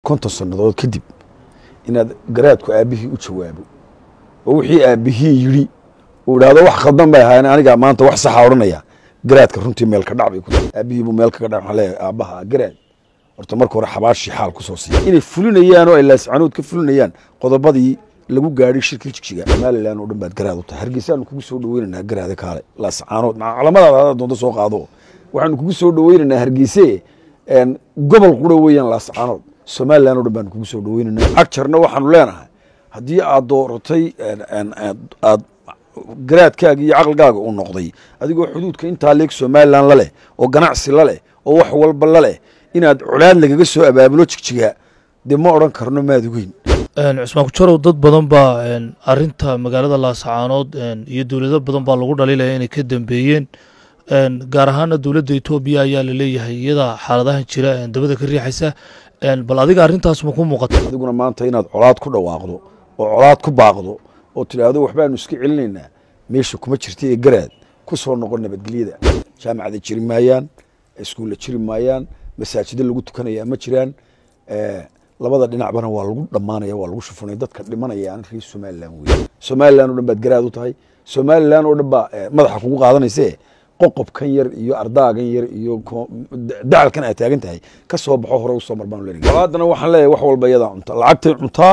konton sannadood kadib inaad garaadku aabbihii u jawaabo oo wixii aabbihii yidhi uu idhaahdo wax khaldan bay ahaayeen anigaa maanta wax saxa odhanaya garaadka runtii meel ka dhac bay ku tahay aabbihii buu meel kaga dhac waxaan leeyahay aabbaha garaad horta marka hore xabaashii xaal ku soo siiya inay fulinayaan oo ay laascaanood ka fulinayaan qodobadii lagu gaadhay shirkii jigjiga somalilan oo dhan baad garaad u tahay hargeysaanu kugu soo dhaweynaynaa garaade kaale laascaanood maca calamadaada hadaad doonto soo qaado waxaanu kugu soo dhaweynaynaa hargeyse gobol qura weeyaan laascaanood somalilan oo dhan baanu kugu soo dhaweynaynaa agjarna waxaanu leenahay haddii aad dooratay aad garaadkaaga iyo caqligaaga uu noqday adigoo xuduudka intaa leeg somalilan la leh oo ganacsi la leh oo wax walba la leh inaad colaad lagaga soo abaabulo jigjiga dee ma odhan karno maad ogeyn cusmaan kujarow dad badan baa arinta magaalada laascaanood iyo dowlado badan baa lagu dhaliilaya inay ka dambeeyeen gaar ahaana dowladda etoobiya ayaa laleeyahay iyada xaaladahan jira dabada ka riixaysa bal adiga arrintaas ma ku muuqata adiguna maanta inaad colaad ku dhawaaqdo oo colaad ku baaqdo oo tidhaahdo waxbaanu iska celinaynaa meesha kuma jirta ee garaad ku soo noqon nabadgelyada jaamacada jiri maayaan iskuulla jiri maayaan masaajida lagu tukanaya ma jiraan labada dhinacbana waa lagu dhammaanaya waa lagu shufunaya dadka dhimanayaan reer somalilan wey somalilan oo dhan baad garaad u tahay somalilan oo dhan baa madaxa kugu qaadanayse qoqobkan yar iyo ardaagan yar iyo dacalkan aad taagan tahay ka soo baxo hore usoo mar baan leeyahay colaadana waxaan leeyahay wax walba iyadaa cunta lacagtay cuntaa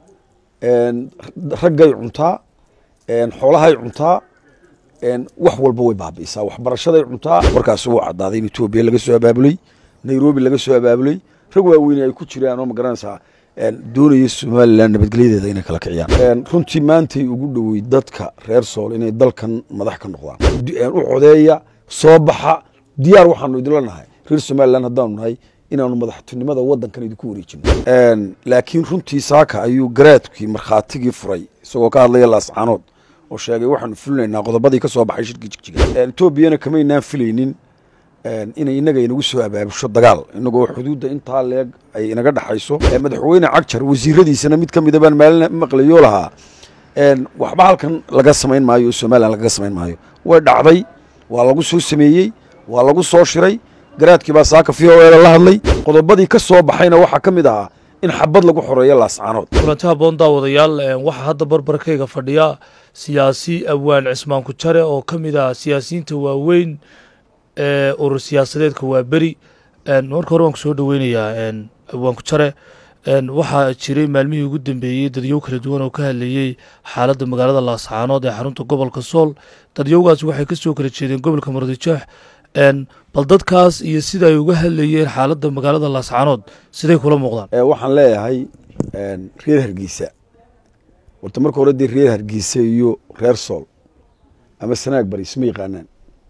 raggay cuntaa xoolahay cuntaa wax walba way baabi'isaa waxbarashaday cuntaa warkaasi wuu caddaaday in etoobiya laga soo abaabulay nairobi laga soo abaabulay rag waaweyne ay ku jiraan oo magaranaysaa doonaya somalilan nabadgelyadeeda inay kala kiciyaan runtii maantay ugu dhowey dadka reer sool inay dalkan madax ka noqdaan u codeeya soo baxa diyaar waxaanu idinla nahay reer somalilan haddaanu nahay inaanu madaxtinimada wadankan idinku wareejino laakiin runtii saaka ayuu garaadkii markhaatigii furay isagoo ka hadlaya laascaanood oo sheegay waxaanu fulinaynaa qodobadii ka soo baxay shirkii jigjiga etoobiyana kamaynaan filaynin inay inaga inagu soo abaabusho dagaal inagoo xuduudda intaa leeg ay inaga dhaxayso madaxweyne cagjar wasiiradiisana mid ka mida baan maalin maqlayo lahaa waxba halkan laga samayn maayo oo somalilan lagaga samayn maayo way dhacday waa lagu soo sameeyey waa lagu soo shiray garaadkii baa saaka v o eda la hadlay qodobadii ka soo baxayna waxaa ka mid ahaa in xabad lagu xoreeyo laascaanood kulanti haboon daawadayaal waxaa hadda barbarkayga fadhiya siyaasi awaan cismaan kujare oo ka mid ah siyaasiyiinta waaweyn ee urur siyaasadeedka waa beri marka hore waan ku soo dhoweynayaa awaan kujare waxaa jiray maalmihii ugu dambeeyey dadyow kala duwan oo ka hadlayey xaaladda magaalada laascaanood ee xarunta gobolka sool dadyowgaasi waxay ka soo kala jeedeen gobolka muradijaax bal dadkaas iyo sida ay uga hadlayeen xaaladda magaalada laascaanood siday kula muuqdaan waxaan leeyahay reer hargeysa warta marka hore dee reer hargeysa iyo reer sool ama sanaag bari isma yaqaanaan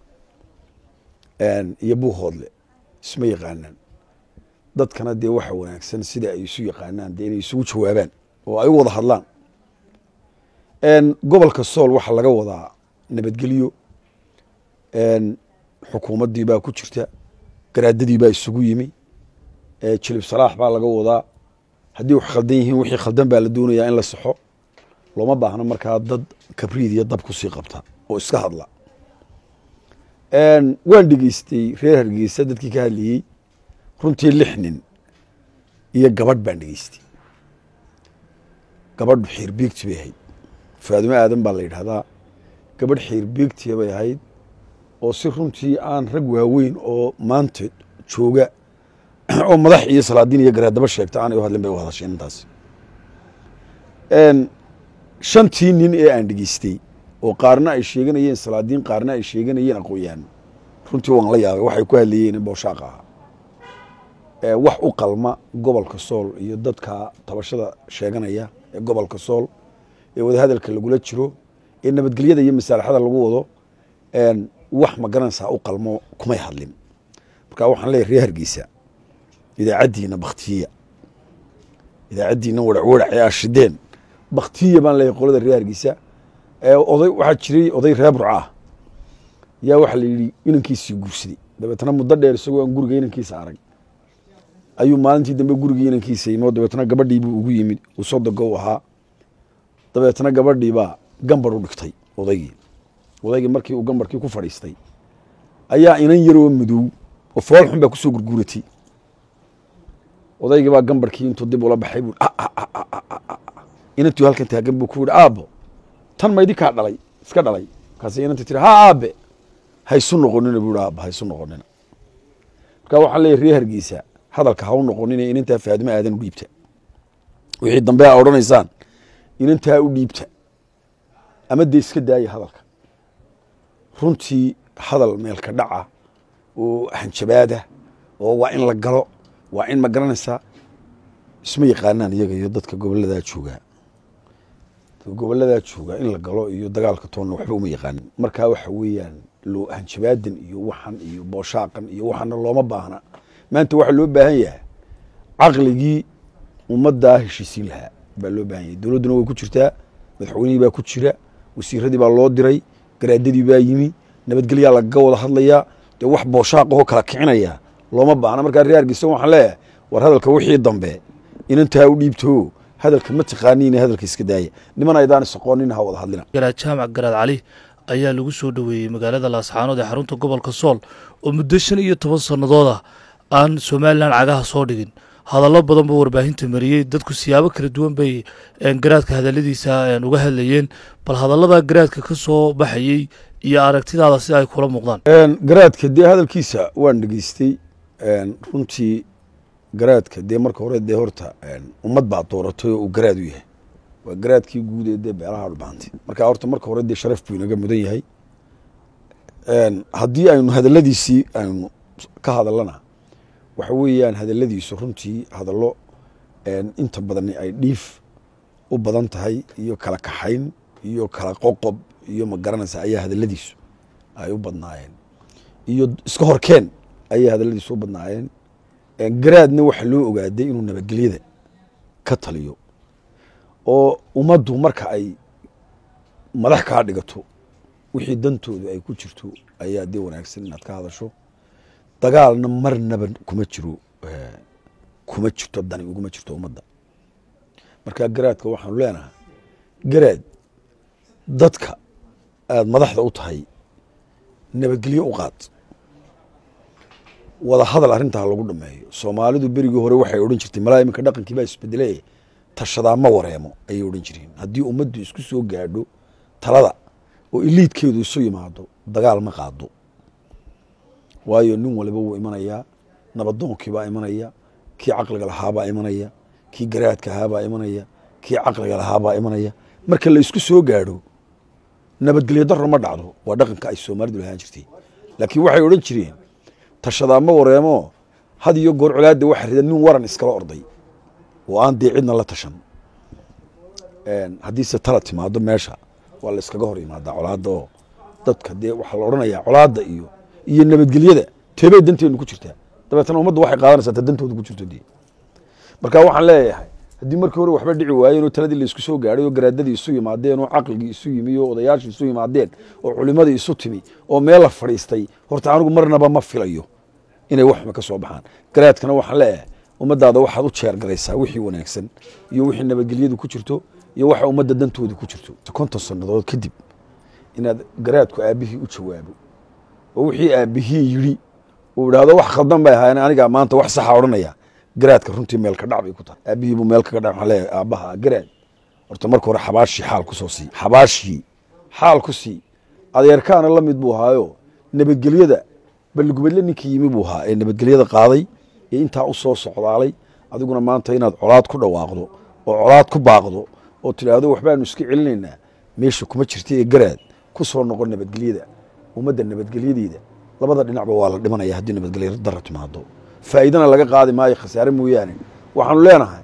iyo buuhoodle isma yaqaanaan dadkana dee waxa wanaagsan sida ay isu yaqaanaan dee inay isugu jawaabaan oo ay u wada hadlaan gobolka sool waxaa laga wadaa nabadgelyo xukuumaddii baa ku jirta garaadadii baa isugu yimi jilib salaax baa laga wadaa haddii wax khaldan yihiin wixii khaldan baa la doonayaa in la saxo looma baahno markaa dad kabriid iyo dab kusii qabta oo iska hadla waan dhegeystay reer hargeysa dadkii ka hadlayey runtii lix nin iyo gabadh baan dhegeystay gabadhu xiir biigti bay ahayd faadumo aadan baa la yidhahdaa gabadh xiir biigtiya bay ahayd oo si runtii aan rag waaweyn oo maanta jooga oo madax iyo salaadiin iyo garaadaba sheegta aanay u hadlin bay u hadasheen intaas shantii nin ee aan dhegeystay oo qaarna ay sheeganayeen salaadiin qaarna ay sheeganayeen aqoon-yahan runtii waan la yaabay waxay ku hadlayeen booshaaq ahaa wax u qalma gobolka sool iyo dadka tabashada sheeganaya ee gobolka sool ee wadahadalka lagula jiro ee nabadgelyada iyo masaalaxada lagu wado wax magaranaysaa u qalmo kumay hadlin marka waxaan leeyahy reer hargeysa idaacaddiina baktiya idaacaddiina warac warac ee ashideen baktiya baan leeyahy qolada reer hargeysa oday waxaa jiray oday reer burca ah yaa waxaa la yidhi inankiisii guursaday dabeetna muddo dheer isagoo aan guriga inankiisa arag ayuu maalintii dambe gurigii inankiisa yimi oo dabeetna gabadhiibuu ugu yimid uu sodogo u ahaa dabeetna gabadhiibaa gambar u dhigtay odaygii odaygii markii uu gambarkii ku fadhiistay ayaa inan yaroo madow oo fool xun baa kusoo gurguuratay odaygii baa gambarkii intuu dib ula baxay buu inantuu halkan taagan buu ku yidhi aabbo tan maydi kaa dhalay iska dhalay markaas inanta tiri ha aabe haysu noqonina buu yidhi aabba haysu noqonina marka waxaan leeyahy reer hargeysa hadalka ha u noqonina inantaa faadimo aadan u dhiibta wixii dambe aa odhanaysaan inantaa u dhiibta ama dee iska daaya hadalka runtii hadal meelka dhaca oo hanjabaada oo waa in la galo waa in ma garanaysaa isma yaqaanaan iyaga iyo dadka goboladaa joogaa goboladaa joogaa in la galo iyo dagaalka toonna waxba uma yaqaanin markaa waxa weeyaan loo hanjabaadan iyo waxan iyo booshaaqan iyo waxana looma baahna maanta waxaa loo baahan yahay caqligii ummaddaa heshiisiin lahaa baa loo baahan yahay dowladduna way ku jirtaa madaxweynihii baa ku jira wasiiradii baa loo diray garaadadii baa yimi nabadgelyaa lagaga wada hadlayaa dee wax booshaaqahoo kala kicinaya looma baahna markaa reer hargeysa waxaan leeyahay war hadalka wixii dambe inantaa u dhiibto hadalka ma taqaaniin hadalka iska daaya niman aydaan isaqoonin ha wada hadlina garaad jaamac garaad cali ayaa lagu soo dhoweeyey magaalada laascaanood ee xarunta gobolka sool oo muddo shan iyo toban sannadood ah aan somalilan cagaha soo dhigin hadallo badan buu warbaahinta mariyey dadku siyaabo kala duwan bay garaadka hadalladiisa uga hadlayeen bal hadallada garaadka ka soo baxayey iyo aragtidaada sida ay kula muuqdaan garaadka dee hadalkiisa waan dhegeystay runtii garaadka dee marka hore dee horta ummad baa dooratay oo uu garaad u yahay waa garaadkii guud ee dee beelaha dhubahantay marka horta marka hore dee sharaf buu inaga mudan yahay haddii aynu hadalladiisii aynu ka hadallana waxa weeyaan hadalladiisu runtii hadallo inta badani ay dhiif u badan tahay iyo kala kaxayn iyo kala qoqob iyo ma garanaysa ayaa hadalladiisu ay u badnaayeen iyo iska horkeen ayay hadalladiisu u badnaayeen garaadna waxa loo ogaaday inuu nabadgelyada ka taliyo oo ummaddu marka ay madax kaa dhigato wixii dantoodu ay ku jirto ayaa dee wanaagsan inaad ka hadasho dagaalna marnaba kuma jiro kuma jirto dani uguma jirto ummadda marka garaadka waxaanu leenahay garaad dadka aada madaxda u tahay nabadgelyo u qaad wada hadal arrintaa lagu dhameeyo soomaalidu berigii hore waxay odhan jirtay malaa iminka dhaqankii baa isbedele tashadaa ma wareemo ayay odhan jireen haddii ummaddu isku soo gaadho talada oo iliidkeedu isu yimaado dagaal ma qaado waayo nin waliba wuu imanayaa nabadoonkii baa imanaya kii caqliga lahaabaa imanaya kii garaadka ahaabaa imanaya kii caqliga lahaabaa imanaya marka la isku soo gaadho nabadgelyo daro ma dhacdo waa dhaqanka ay soomaalidu lahaan jirtay laakiin waxay odhan jireen tashadaa ma wareemo had iyo goor colaadda waxa rida nin waran iskala orday oo aan dee cidna la tashan haddiise tala timaado meesha waa la iskaga hor yimaadaa colaadda oo dadka dee waxaa la odhanayaa colaadda iyo iyo nabadgelyada teebay danteenu ku jirtaa dabeetana ummadda waxay qaadanaysaa ta dantooda ku jirto dee marka waxaan leeyahay haddii markii hore waxba dhici waayeen oo taladii la isku soo gaadhay oo garaadadii isu yimaadeen oo caqligii isu yimi oo odayaashii isu yimaadeen oo culimadii isu timi oo meel la fadhiistay horta anigu marnaba ma filayo inay waxma ka soo baxaan garaadkana waxaan leeyahay ummaddaada waxaad u jeergaraysaa wixii wanaagsan iyo wixii nabadgelyadu ku jirto iyo waxa ummadda dantooda ku jirto konton sannadood kadib inaad garaadku aabbihii u jawaabo oo wixii aabbihii yidhi uu idhaahdo wax khaldan bay ahaayeen anigaa maanta wax saxa odhanaya garaadka runtii meel ka dhac bay ku tahay aabbihii buu meel kaga dhac waxaan leeyahay aabbaha garaad horta marka hore xabaashii xaal ku soo sii xabaashii xaal ku sii adeerkaana la mid buu ahaayo nabadgelyada balligubadle ninkii yimi buu ahaa ee nabadgelyada qaaday ee intaa u soo socdaalay adiguna maanta inaad colaad ku dhawaaqdo oo colaad ku baaqdo oo tidhaahdo waxbaanu iska celinaynaa meesha kuma jirta ee garaad ku soo noqon nabadgelyada ummadda nabadgelyadeeda labada dhinacba waa la dhimanaya haddii nabadgelyo dara timaado faa'iidana laga qaadi maayo khasaare mooyaane waxaanu leenahay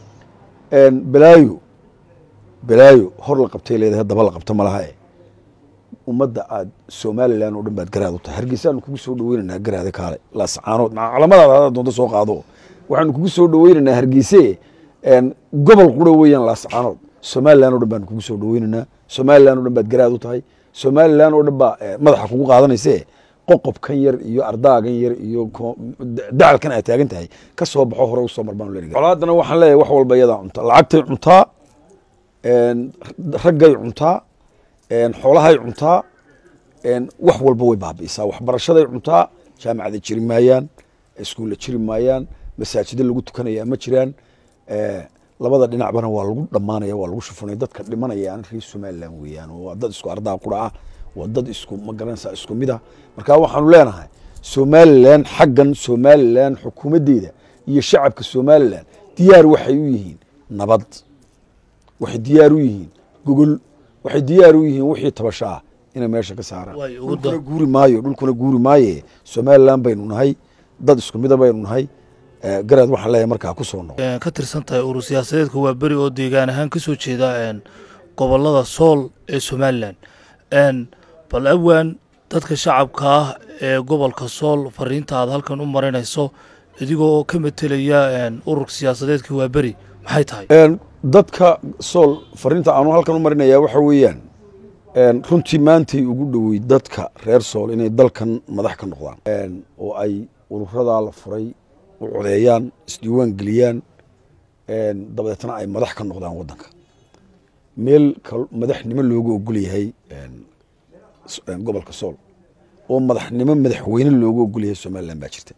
balaayo balaayo hor la qabtay leedahay daba la qabta malaha e ummadda aad somalilan oo dhan baad garaad u tahay hargeysaanu kugu soo dhaweynaynaa garaade kaale laascaanood maa calamadaada hadaad doonto soo qaado waxaanu kugu soo dhaweynaynaa hargeyse gobol qura weeyaan laascaanood somalilan o dhan baanu kugu soo dhaweynaynaa somalilan o dhan baad garaad u tahay somalilan oo dhan baa madaxa kugu qaadanayse qoqobkan yar iyo ardaagan yar iyo dacalkan aad taagan tahay ka soo baxo hore usoo mar baanu leeyahay colaadana waxaan leeyahay wax walba iyadaa cunta lacagtay cuntaa raggay cuntaa xoolahay cuntaa wax walba way baabi'isaa waxbarashaday cuntaa jaamacada jiri maayaan iskuulla jiri maayaan masaajido lagu tukanaya ma jiraan labada dhinacbana waa lagu dhammaanaya waa lagu shufunaya dadka dhimanayaan reer somaliland weeyaan waa dad isku ardaa qura ah waa dad isku magaranaysa isku mid ah marka waxaanu leenahay somaliland xaggan somaliland xukuumaddeeda iyo shacabka somaliland diyaar waxay u yihiin nabad waxay diyaar u yihiin gogol waxay diyaar u yihiin wixii tabasho ah inay meesha ka saaraan dhulkuna guuri maayo dhulkuna guuri maaye somaliland baynu nahay dad isku mida baynu nahay garaad waxaan leeyahay markaa ku soo noqo ka tirsan tahay urur siyaasadeedka waa beri oo deegaan ahaan ka soo jeeda gobolada sool ee somalilan bal awaan dadka shacabka ah ee gobolka sool fariinta aad halkan u marinayso idigoo ka metelaya ururka siyaasadeedka waa beri maxay tahay dadka sool fariinta aanu halkan u marinaya waxa weeyaan runtii maantay ugu dhowey dadka reer sool inay dalkan madax ka noqdaan oo ay ururadaa la furay u codeeyaan isdiiwaan geliyaan dabadeetna ay madax ka noqdaan waddanka meel madaxnimo looga ogol yahay gobolka sool oo madaxnimo madaxweyne looga ogol yahay somaliland baa jirta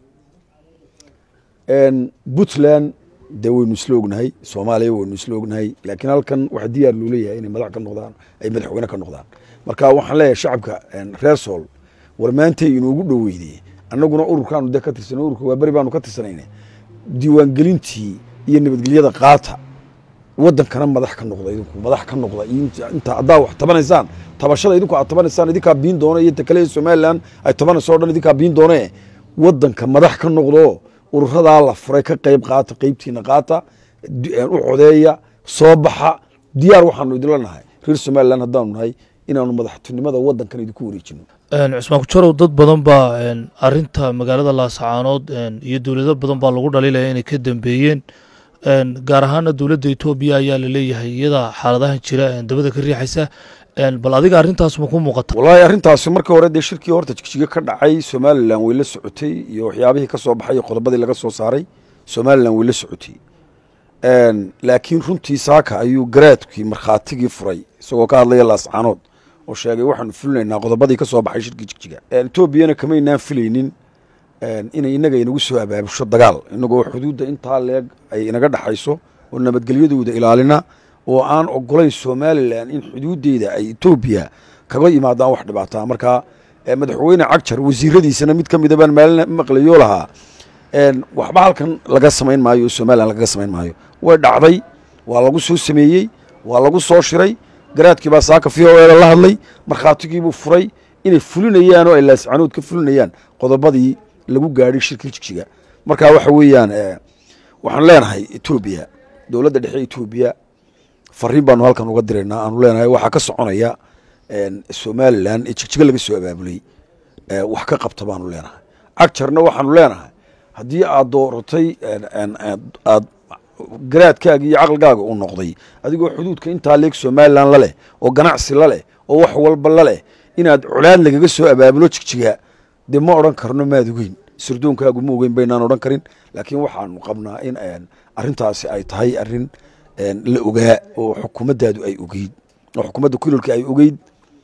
puntland dee waynu isla ognahay soomaaliya waynu isla ognahay laakiin halkan waxaa diyaar loo leeyahay inay madax ka noqdaan ay madaxweyne ka noqdaan marka waxaan leeyahay shacabka reer sool war maantay inoogu dhoweydey annaguna ururkaanu de ka tirsan ururka waa beri baanu ka tirsanayna diiwaangelintii iyo nabadgelyada qaata wadankana madax ka noqda idinku madax ka noqda inta haddaa wax tabanaysaan tabashada idinku aad tabanaysaan idinkaa biin doona iyo takale somaliland ay tabanayso o dhan idinkaa biin doone wadanka madax ka noqdo ururadaa la furay ka qayb qaata qeybtiina qaata u codeeya soo baxa diyaar waxaanu idinla nahay reer somaliland haddaanu nahay inaanu madaxtinimada wadankan idinku wareejino cusmaan kujarow dad badan baa arinta magaalada laasacaanood iyo dowlado badan baa lagu dhaliilaya inay ka dambeeyeen gaar ahaana dowladda etoobiya ayaa laleeyahay iyada xaaladahan jira dabada ka riixaysa bal adiga arrintaas ma ku muuqata wallaahi arrintaasi markii hore dee shirkii horta jigjiga ka dhacay somalilan way la socotay iyo waxyaabihii ka soo baxay iyo qodobadii laga soo saaray somalilan way la socotay laakiin runtii saaka ayuu garaadkii markhaatigii furay isagoo ka hadlaya laascaanood oo sheegay waxaanu fulinaynaa qodobadii ka soo baxay shirkii jigjiga etoobiyana kamaynaan filaynin inay inaga inagu soo abaabusho dagaal inagoo xuduudda intaa leeg ay inaga dhexayso oo nabadgelyadooda ilaalina oo aan ogolayn somalilan in xuduuddeeda ay etoobiya kaga yimaadaan wax dhibaataa marka madaxweyne cagjar wasiiradiisana mid ka mida baan maalin maqlayo lahaa waxba halkan laga samayn maayo oo somalilan lagaga samayn maayo way dhacday waa lagu soo sameeyey waa lagu soo shiray garaadkii baa saaka v o e la hadlay markhaatigiibuu furay inay fulinayaan oo ay laascanood ka fulinayaan qodobadii lagu gaadhay shirkii jigjiga marka waxa weeyaan waxaan leenahay etoobiya dowladda dhexe etoobiya fariin baanu halkan uga diraynaa aanu leenahay waxaa ka soconaya somalilan ee jigjiga laga soo abaabulay wax ka qabta baanu leenahay cagjarna waxaanu leenahay haddii aad dooratay aad garaadkaaga iyo caqligaaga uu noqday adigoo xuduudka intaa leeg somalilan laleh oo ganacsi laleh oo wax walba laleh inaad colaad lagaga soo abaabulo jigjiga dee ma odhan karno maad ogeyn sardoonkaagu ma ogeyn baynaan odhan karin laakiin waxaanu qabnaa in arrintaasi ay tahay arrin la ogaa oo xukuumaddaadu ay ogeyd oo xukuumadda kulolka ay ogeyd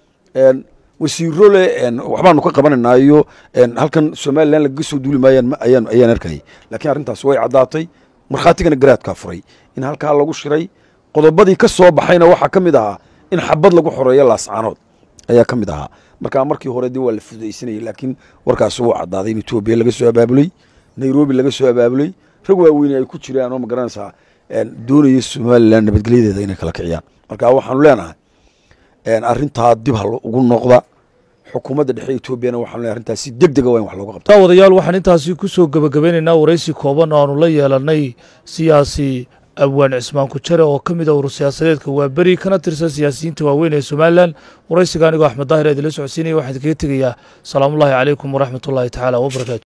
wasiiro le waxbaanu ka qabanaynaa iyo halkan somalilan lagaga soo duuli maayaan ayaan ayaan arkayay laakiin arrintaasi way caddaatay markhaatigana garaadkaa furay in halkaa lagu shiray qodobadii ka soo baxayna waxaa ka mid ahaa in xabad lagu xoreeyo laascaanood ayaa ka mid ahaa markaa markii hore dee waa la fudaysanayay laakiin warkaasi wuu caddaaday in etoobiya laga soo abaabulay nairobi laga soo abaabulay rag waaweyne ay ku jiraan oo ma garanaysaa doonaya somalilan nabadgelyadeeda inay kala kiciyaan marka waxaanu leenahay arrintaa dib ha ugu noqda xukuumadda dhexe etoobiyana waxaanu lenahay arrintaas si deg dega waa in wax looga qabta wadayaal waxaan intaasi ku soo gebagabeynaynaa waraysi kooban oo aanu la yeelanay siyaasi abwaan cismaan kujare oo ka mid a urur siyaasadeedka waa beri kana tirsan siyaasiyiinta waaweyn ee somalilan waraysiga anigoo axmed daahir eedila socodsiinaya waxaan kaga tegayaa salaamullaahi calaykum waraxmat ullaahi tacaala wabarakaatu